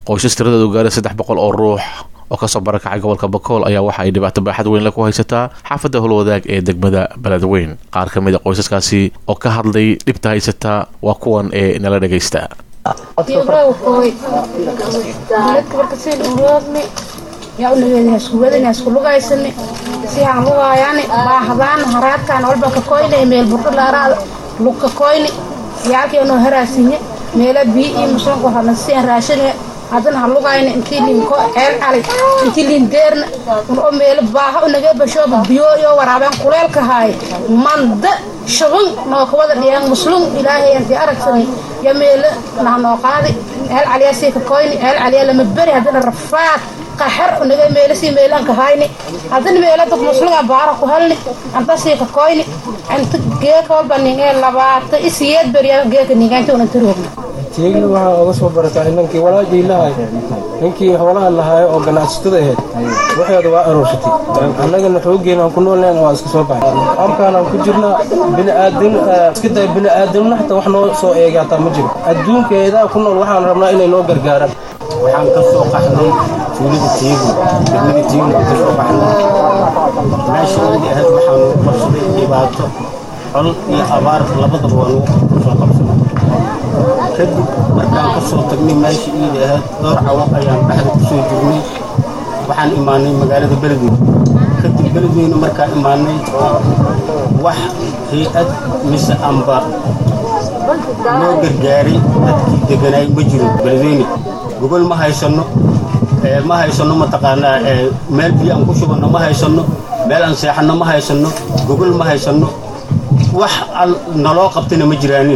qoysas tiradoodu gaaray saddex boqol oo ruux oo kasoo barakacay gobolka bakool ayaa waxa ay dhibaato baaxad weyn la ku haysataa xaafadda howlwadaag ee degmada beledweyn qaar ka mid a qoysaskaasi oo ka hadlay dhibta haysataa waa kuwan ee nala dhagaysta yaunagedhaskuwadanyaskulugaysan sihaan lugaayani baahadaan haraadkaan walba ka koyne meel burdhalaaraada lugka koyni yaalkeeno haraasinye meela bii iyo muslanku hadna siyan raashine haddana ha lugayna intii linko ceel cali intii lindeerna oo meelo baaha unaga bashooba biyo iyo waraabeen kuleelka haaye manda shabun noo kawada dhiyeen muslum ilaahay intii aragsanay yo meelo nah noo qaadi ceel caliyaa sii ka koyni ceel caliyaa lama beri haddana rafaad qaxar unaga meelo sii meelanka hayni haddana meelo dad muslunga baara ku helni anta sii ka koyni inta geeka walba ningee labaata isiyeed beriya geeka ningaynta unan taroogna teegna waxaa oga soo barataa inankii walaajii lahay ninkii xoolaha lahaayo oo ganacsatada ahayd waxeeda waa aroorsatay annagana xooggeena aan ku noolnayn waa iska soo baxay halkaanaan ku jirnaa biniaadam iska day bini'aadamna xataa wax noo soo eegaataa ma jiro adduunkeedaa ku nool waxaan rabnaa inay noo gargaaraan waxaan ka soo qaxnay tuulada teegu degmada teegu ka soo qaxnay meesha adi ahayd waxaan ugu qabsaday dhibaato col iyo abaar labadaba waan ugu soo qabsaday kadib markaan ka soo tagnay meesha iida ahayd dhowr cawo ayaan dhexda ku soo jirnay waxaan imaanay magaalada beledweyne kadib beledweyne markaan imaanay wax hay-ad mise amba loo gargaaray dadkii deganaay ma jiro beledweyne gogol ma haysanno ma haysanno mataqaanaa meel biyo aan ku shubanno ma haysanno meel aan seexanno ma haysanno gogol ma haysanno wax naloo qabtana ma jiraanin